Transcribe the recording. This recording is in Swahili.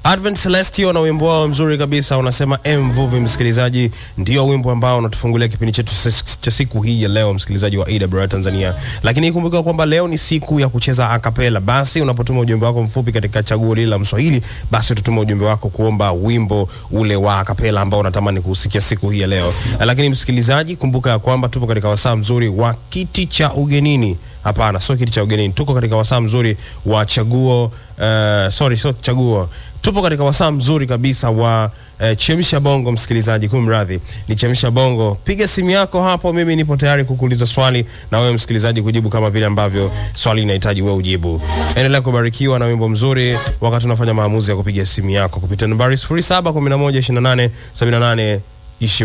Advent Celestio na wimbo wao mzuri kabisa unasema mvuvi. Msikilizaji, ndio wimbo ambao unatufungulia kipindi chetu cha siku hii ya leo, msikilizaji wa AWR Tanzania. Lakini kumbuka kwamba leo ni siku ya kucheza akapela. Basi unapotuma ujumbe wako mfupi katika chaguo lile la Mswahili, basi utatuma ujumbe wako kuomba wimbo ule wa akapela ambao unatamani kusikia siku hii ya leo. Lakini msikilizaji, kumbuka ya kwamba tupo katika wasaa mzuri wa kiti cha ugenini. Hapana, sio kiti cha ugenini, tuko katika wasaa mzuri wa chaguo uh, sorry, sio chaguo tupo katika wasaa mzuri kabisa wa eh, chemsha bongo. Msikilizaji, kumradhi, ni chemsha bongo. Piga simu yako hapo, mimi nipo tayari kukuuliza swali na wewe msikilizaji kujibu kama vile ambavyo swali linahitaji wewe ujibu. Endelea kubarikiwa na wimbo mzuri wakati unafanya maamuzi ya kupiga simu yako kupitia nambari 07112878